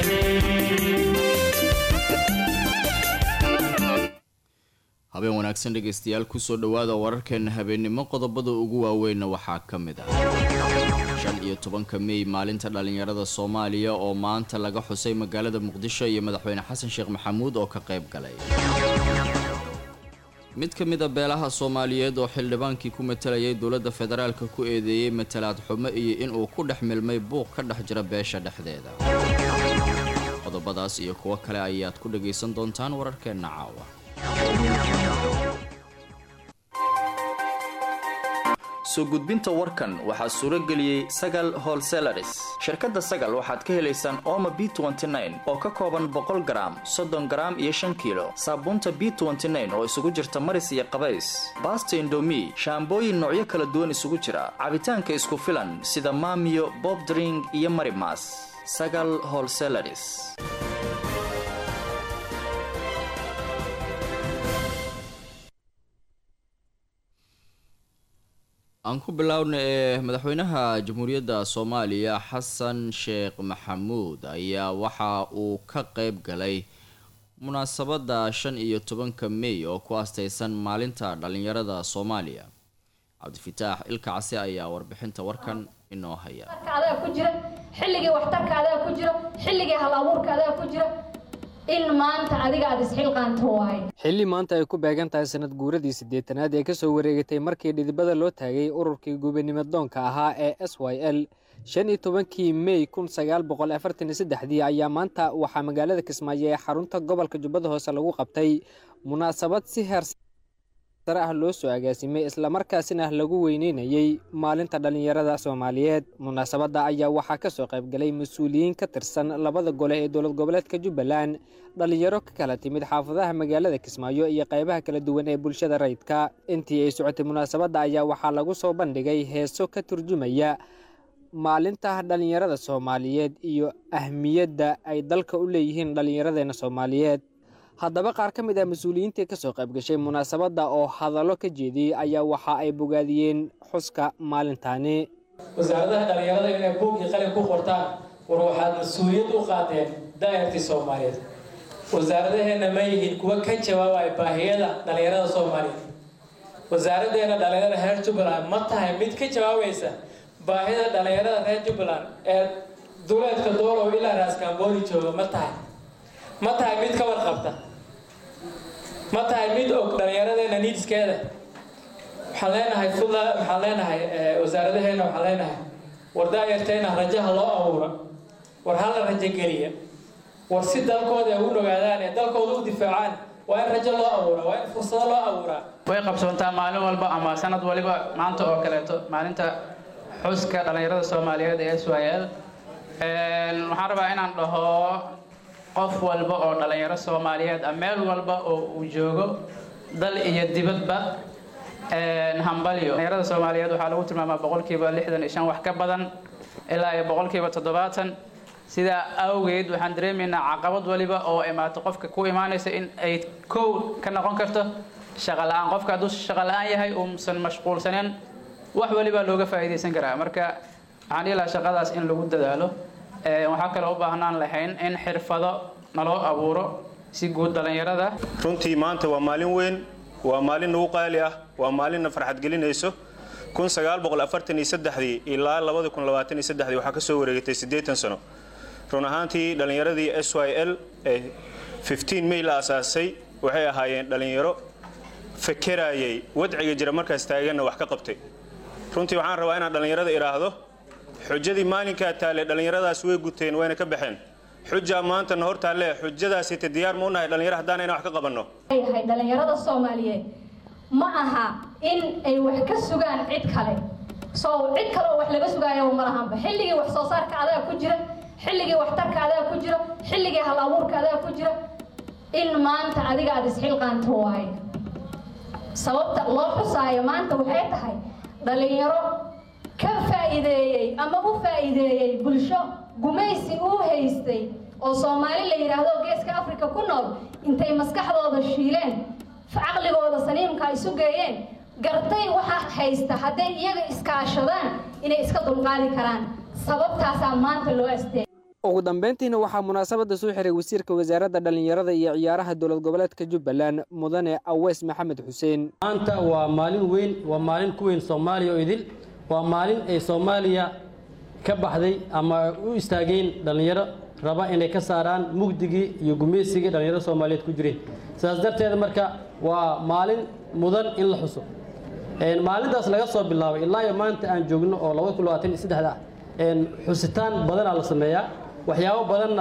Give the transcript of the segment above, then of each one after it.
habeen wanaagsan dhegaystayaal kusoo dhowaada wararkeena habeennimo qodobada ugu waaweynna waxaa ka mid ah shan iyo tobanka mey maalinta dhallinyarada soomaaliya oo maanta laga xusay magaalada muqdisho iyo madaxweyne xasan sheekh maxamuud oo ka qayb galay mid ka mid a beelaha soomaaliyeed oo xildhibaankii ku matalayay dowladda federaalka ku eedeeyey matalaad xumo iyo inuu ku dhex milmay buuq ka dhex jira beesha dhexdeeda qodobadaas iyo kuwo kale ayaad ku dhagaysan doontaan wararkeenna caawa soo gudbinta warkan waxaa suuro geliyey sagal holselaris shirkadda sagal waxaad ka helaysaan ooma b oo ka kooban boqol garaam soddon garaam iyo shan kiilo saabuunta b oo isugu jirta maris iyo qabays baasta indomi shaambooyin noocyo kala duwan isugu jira cabitaanka isku filan sida maamiyo bobdring iyo marimas sagal holselaris aan ku biloawna ee madaxweynaha jamhuuriyadda soomaaliya xasan sheekh maxamuud ayaa waxa uu ka qayb galay munaasabadda shan iyo tobanka mey oo ku astaysan maalinta dhallinyarada soomaaliya cabdifitaax ilka case ayaa warbixinta warkan inoo haya adaa ku jira xilligii waxtarka adaa ku jira xilligii hal abuurka adaa ku jira in maanta adiga aad isxilqaanto waaye xilli maanta ay ku beegan tahay sanad guuradii siddeetanaad ee kasoo wareegatay markii dhidibada loo taagay ururkii gubanimadoonka ahaa ee s y l shan iyo tobankii mey kun sagaal boqol afartan iyo saddexdii ayaa maanta waxaa magaalada kismaayo ee xarunta gobolka jubbada hoose lagu qabtay munaasabad si heer sare ah loo soo agaasimay islamarkaasina lagu weyneynayey maalinta dhallinyarada soomaaliyeed munaasabadda ayaa waxaa kasoo qaybgalay mas-uuliyiin ka tirsan labada gole ee dowlad goboleedka jubbaland dhallinyaro ka kala timid xaafadaha magaalada kismaayo iyo qaybaha kala duwan ee bulshada rayidka intii ay socotay munaasabadda ayaa waxaa lagu soo bandhigay heeso ka turjumaya maalinta dhallinyarada soomaaliyeed iyo ahmiyadda ay dalka u leeyihiin dhallinyaradeena soomaaliyeed haddaba qaar ka mid ah mas-uuliyiintii kasoo qayb gashay munaasabadda oo hadallo ka jeediyey ayaa waxa ay bogaadiyeen xuska maalintaani wasaaradaha dhallinyarada inay buug iyo qalin ku qortaan war waxaad mas-uuliyad u qaadeen daa'irtii soomaaliyeed wasaaradaheenna ma yihiin kuwa ka jawaabaya baahiyada dhallinyarada soomaaliyeed wasaaraddeena dhallinyarada reer jubbaland ma tahay mid ka jawaabaysa baahida dhallinyarada reer jubbaland ee duleedka doolow ilaa raaskambooni jooga ma tahay ma tahay mid ka warqabta ma tahay mid og dhallinyaradeena niidskeeda waxaan leenahay fula waxaan leenahay wasaaradaheena waxaan leenahay war daayarteena rajaha loo abuura war hala rajogeliya war si dalkooda ay u nogaadaan ee dalkooda u difaacaan waa in rajo loo abuura waa in fursado loo abuuraa way qabsoontaa maalin walba ama sanad waliba maanta oo kaleeto maalinta xuska dhallinyarada soomaaliyeed ee s y l waxaan rabaa inaan dhaho qof walba oo dhallinyaro soomaaliyeed ah meel walba oo uu joogo dal iyo dibadba hambalyo dhallinyarada soomaaliyeed waxaa lagu tilmaamaa boqolkiiba lixdan iyo shan wax ka badan ilaa iyo boqolkiiba toddobaatan sidaa awgeed waxaan dareemaynaa caqabad waliba oo imaato qofka ku imaanaysa in ay kow ka noqon karto shaqa la-aan qofka hadduu shaqa la-aan yahay uusan mashquulsaneen wax walibaa looga faa'iidaysan karaa marka waxaan dhihi lahaa shaqadaas in lagu dadaalo waxaa kaloo u baahnaan lahayn in xirfado naloo abuuro si guud dhallinyarada runtii maanta waa maalin weyn waa maalin nagu qaali ah waa maalinna farxad gelinayso dii ilaa dii waxaa ka soo wareegatay siddeetan sano run ahaantii dhallinyaradii s y l ee mey la asaasay waxay ahaayeen dhallinyaro fakerayay wadciga jira markaas taaganna wax ka qabtay runtii waxaan rabaa inaan dhallinyarada idhaahdo xujadii maalinkaa taale dhallinyaradaas way guteen wayna ka baxeen xujaa maantana hor taalle xujadaasite diyaar ma unahay dhallinyaro haddaan inaan wax ka qabanno yahay dhallinyarada soomaaliyeed ma aha in ay wax ka sugaan cid kale soo cid kale oo wax laga sugaayo ma lahanba xilligii wax soo saarka adaa ku jira xilligii waxtarka adaa ku jira xilligii hal abuurka adaa ku jira in maanta adiga aada isxilqaanto waaye sababta loo xusaayo maanta waxay tahay dhallinyaro ka faa'iideeyey ama u faa'iideeyey bulsho gumaysi uu haystay oo soomaali la yidhaahdo geeska afrika ku nool intay maskaxdooda shiileen caqligooda saniimka isu geeyeen gartay waxa haysta hadday iyaga iskaashadaan inay iska dulqaadi karaan sababtaasaa maanta loo asteeyay ugu dambeyntiina waxaa munaasabadda soo xiray wasiirka wasaaradda dhallinyarada iyo ciyaaraha dowlad goboleedka jubbaland mudane aweys maxamed xuseen maanta waa maalin weyn waa maalin ku weyn soomaaliya oo idil waa maalin ay soomaaliya ka baxday ama u istaageen dhallinyaro raba inay ka saaraan mugdigii iyo gumaysigii dhallinyarada soomaaliyeed ku jireen sidaas darteeda marka waa maalin mudan in la xuso maalintaas laga soo bilaabay ilaa iyo maanta aan joogno oo laba kun labaatan iyo saddexda ah xusitaan badanaa la sameeyaa waxyaabo badanna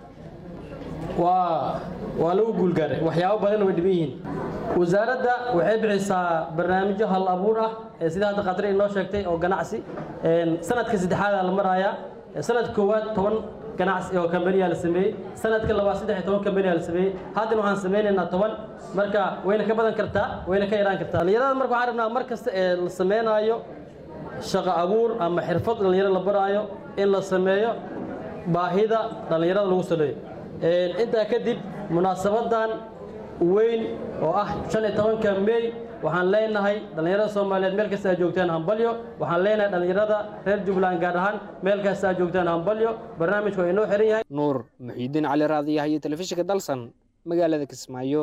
waa waa lagu guulgaaray waxyaabo badanna way dhiban yihiin wasaaradda waxay bixisaa barnaamijyo hal abuur ah ee sida hadda qadri inoo sheegtay oo ganacsi sanadka saddexaada la marayaa sanadka koowaad toban ganacsi oo kambaniyaa la sameeyey sanadka labaad saddex iyo toban kambaniyaa la sameeyey haddana waxaan sameynaynaa toban marka wayna ka badan kartaa wayna ka yaraan kartaa dhallinyarada marka waxaan rabnaa mar kasta ee la sameynaayo shaqo abuur ama xirfad dhallinyaro la baraayo in la sameeyo baahida dhallinyarada lagu saleeyo intaa kadib munaasabadan weyn oo ah shan iyo tobanka mey waxaan leenahay dhallinyarada soomaaliyeed meel kasta aad joogtaan hambalyo waxaan leenahay dhallinyarada reer jubbaland gaar ahaan meel kasta aad joogtaan hambalyo barnaamijku waa inoo xiran yahay nuur muxiidiin cali raadiyaha iyo telefishinka dalsan magaalada kismaayo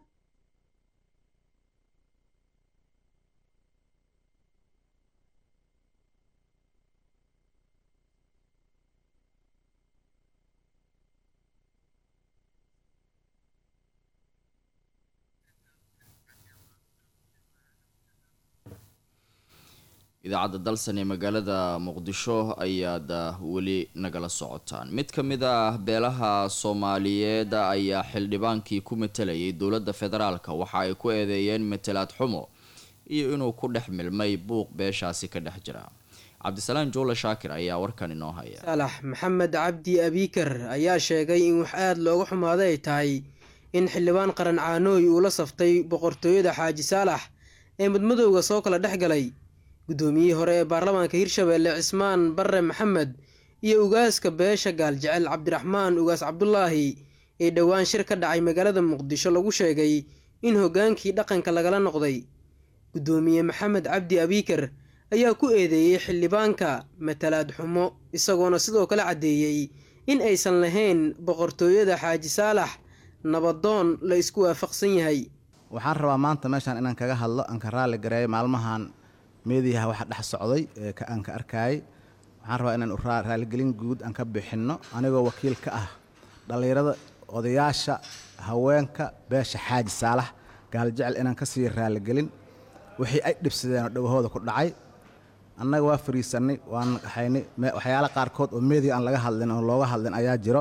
idaacadda dalsan ee magaalada muqdisho ayaad weli nagala socotaan mid ka mid ah beelaha soomaaliyeed ayaa xildhibaankii ku matalayay dowladda federaalka waxa ay ku eedeeyeen matalaad xumo iyo inuu ku dhex milmay buuq beeshaasi ka dhex jira cabdisalaan joole shaakir ayaa warkan inoo haya saalax maxamed cabdi abiikar ayaa sheegay in wax aada looga xumaaday ay tahay in xildhibaan qaran caanooy uu la saftay boqortooyada xaaji saalax ee mudmadowga soo kala dhex galay guddoomiyihii hore ee baarlamaanka hirshabeelle cismaan barre maxamed iyo ugaaska beesha gaaljecel cabdiraxmaan ugaas cabdulaahi ee dhowaan shir ka dhacay magaalada muqdisho lagu sheegay in hoggaankii dhaqanka lagala noqday guddoomiye maxamed cabdi abiikar ayaa ku eedeeyey xildhibaanka matalaad xumo isagoona sidoo kale caddeeyey in aysan lahayn boqortooyada xaaji saalax nabadoon la isku waafaqsan yahay waxaan rabaa maanta meeshaan inaan kaga hadlo aan ka raalli gareeyo maalmahan meediyaha waxa dhex socday ee aan ka arkaayay waxaan rabaa inaan raaligelin guud aan ka bixinno anigoo wakiil ka ah dhallinyarada odayaasha haweenka beesha xaaji saalax gaaljecel inaan ka sii raaligelin wixii ay dhibsadeen oo dhowahooda ku dhacay annaga waa fariisannay waan haynay waxyaala qaarkood oo meediya aan laga hadlin oo looga hadlin ayaa jiro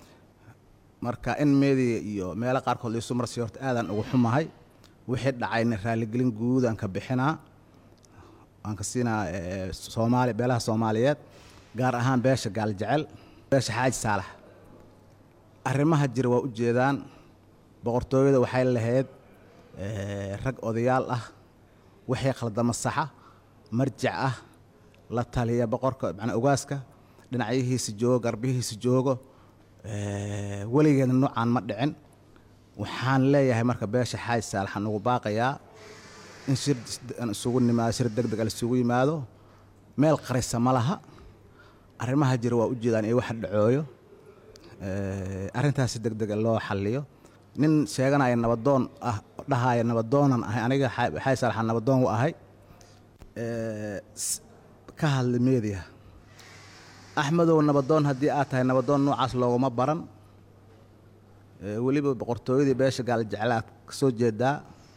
marka in meediya iyo meelo qaarkood laisu marsiyo horta aadaan ugu xumahay wixii dhacayna raaligelin guud aan ka bixinaa waan ka siinaa soomaali beelaha soomaaliyeed gaar ahaan beesha gaaljecel beesha xaaji saalax arrimaha jira waa u jeedaan boqortooyada waxay lahayd rag odayaal ah wixii khaldama saxa marjac ah la taliya boqorka macnaa ogaaska dhinacyihiisa joogo garbihiisa joogo weligeedna noocaan ma dhicin waxaan leeyahay marka beesha xaaji saalax aan ugu baaqayaa in shir isugu nimaado shir deg deg isugu yimaado meel qarisa ma laha arrimaha jira waa u jeedaan iyo waxa dhacooyo arrintaasi deg dega loo xalliyo nin sheeganaya nabadoon ah dhahaya nabadoonan ahay aniga xaaji saalaxaan nabadoon u ahay ka hadli meediya axmedow nabadoon haddii aad tahay nabadoon noocaas looguma baran weliba boqortooyadii beesha gaaljeclaad ka soo jeedaa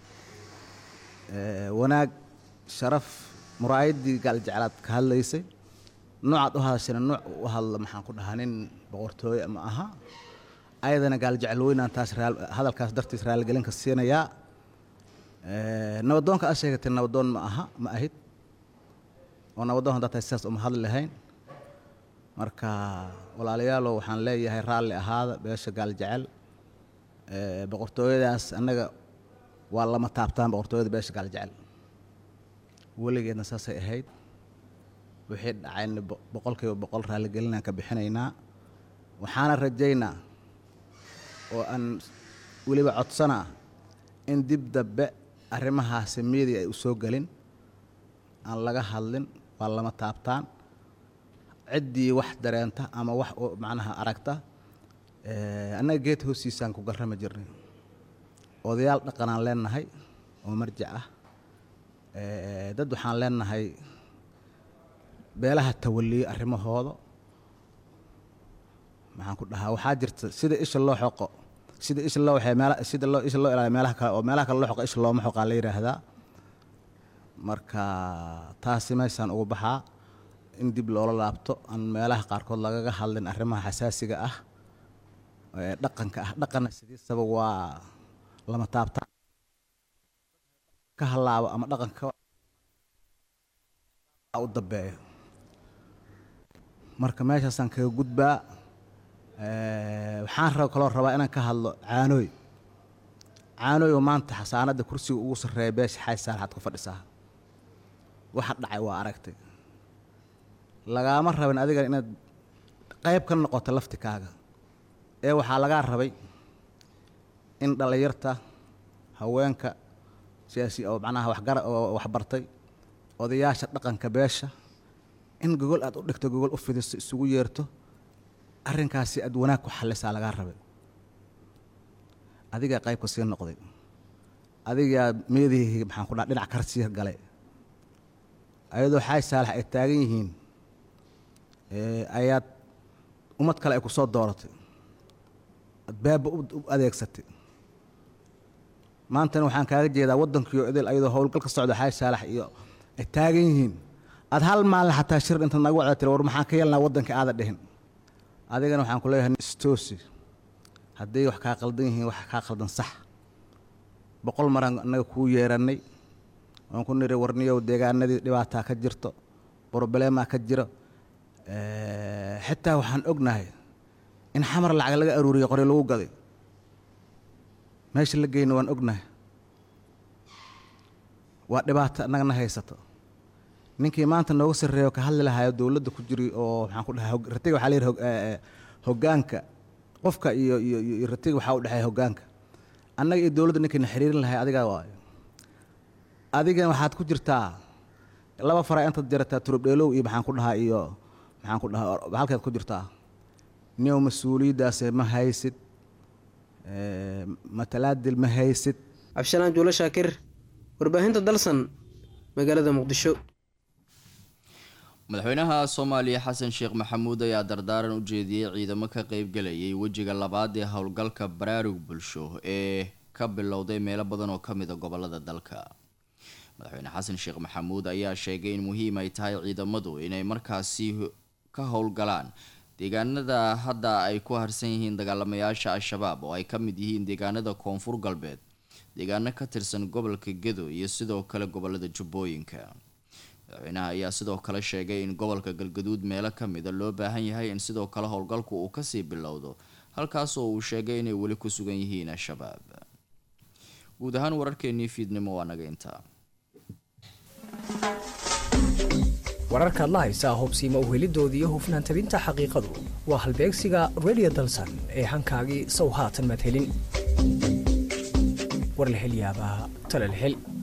wanaag sharaf muraayaddii gaaljeclaad ka hadlaysay noocaad u hadashana nooc u hadla maxaan ku dhahaa nin boqortooye ma aha ayadana gaaljecel weynaan taas hadalkaas dartiis raaligelinka siinayaa nabadoonka aad sheegatay nabadoon ma aha ma ahid oo nabadoon haddaad tahay sidaas uma hadli lahayn marka walaalayaalow waxaan leeyahay raalli ahaada beesha gaaljecel boqortooyadaas annaga waa lama taabtaan boqortooyada beesha gaaljecel weligeedna saasay ahayd wixii dhacayna boqolkiiba boqol raaligelinaan ka bixinaynaa waxaana rajaynaa oo aan weliba codsanaa in dib dambe arrimahaasi media ay u soo gelin aan laga hadlin waa lama taabtaan ciddii wax dareenta ama wax macnaha aragta annaga geed hoostiisaan ku garrami jirnay odayaal dhaqanaan leenahay oo marjac ah dad waxaan leenahay beelaha tawaliye arrimahooda maxaan ku dhahaa waxaa jirta sida isha loo xoqo sida isha loo waxay meel sida loo isha loo ilaaliyo meelaha kale oo meelaha kale loo xoqo isha looma xoqaa la yidhaahdaa marka taasi meeshaan ugu baxaa in dib loola laabto aan meelaha qaarkood lagaga hadlin arrimaha xasaasiga ah ee dhaqanka ah dhaqanna sidiisaba waa lama taabtaan ka halaabo ama dhaqanka u dambeeyo marka meeshaasaan kaga gudbaa waxaan rab kaloo rabaa inaan ka hadlo caanooy caanooy oo maanta xasaanadda kursiga ugu sarreeya beesha xaaj saalaxaad ku fadhisaa waxa dhacay waa aragtay lagaama rabin adiga inaad qayb ka noqoto laftikaaga ee waxaa lagaa rabay in dhallinyarta haweenka siyaasi oo macnaha waxgara oo waxbartay odayaasha dhaqanka beesha in gogol aad u dhigto gogol u fidiso isugu yeerto arrinkaasi aad wanaag ku xallisaa lagaa rabay adigaa qaybka sii noqday adigaa meedihii maxaan ku dhaha dhinac kar sii galay ayadoo xaaj saalax ay taagan yihiin ayaad ummad kale ay ku soo dooratay ad baaba u adeegsatay maantana waxaan kaaga jeedaa waddankiio idil ayadoo howlgal ka socda xaaj saalax iyo ay taagan yihiin aad hal maalin xataa shir intaad nagu wacda tiri war maxaan ka yeelnaa waddanka aada dhihin adigana waxaan ku leeyahay istoosi hadday wax kaa qaldan yihiin wax kaa qaldan sax boqol maraan annaga kuu yeerannay waan ku niri warniyow deegaanadii dhibaataa ka jirto brobleemaa ka jiro xitaa waxaan ognahay in xamar lacag laga aruuriyo qori lagu gaday meesha la geyna waan ognahay waa dhibaato annagana haysato ninkii maanta nooga sarreeyo ka hadli lahayo dowladda ku jiri oo maxaan ku dhahay ratiga waxaa la yidhi hoggaanka qofka iyo iyo iyo ratiga waxaa u dhexeeya hoggaanka annaga iyo dowladda ninkayna xiriirin lahay adigaa waayo adigan waxaad ku jirtaa laba fara intaad jarataa turubdheelow iyo maxaan ku dhahaa iyo maxaan ku dhahaa halkeed ku jirtaa niyow mas-uuliyaddaase ma haysid matalaadil ma haysid cabshalaan juulo shaakir warbaahinta dalsan magaalada muqdisho madaxweynaha soomaaliya xasan sheekh maxamuud ayaa dardaaran u jeediyey ciidamo ka qeybgalayay wejiga labaad ee howlgalka baraarug bulsho ee ka bilowday meelo badan oo kamid a gobolada dalka madaxweyne xasan sheekh maxamuud ayaa sheegay in muhiim ay tahay ciidamadu inay markaasi ka howlgalaan deegaanada hadda ay ku harsan yihiin dagaalamayaasha al-shabaab oo ay ka mid yihiin deegaanada koonfur galbeed deegaano ka tirsan gobolka gedo iyo sidoo kale gobolada jubbooyinka madaxweynaha ayaa sidoo kale sheegay in gobolka galgaduud meelo kamida loo baahan yahay in sidoo kale howlgalku uu kasii bilowdo halkaas oo uu sheegay inay weli ku sugan yihiin al-shabaab guud ahaan wararkeenii fiidnimo waa naga intaa wararkaad la haysaa hubsiima uhelidoodii iyo hufnaan tabinta xaqiiqadu waa halbeegsiga redio dalsan ee hankaagii sow haatan maad helin war la hel yaabaa tale la hel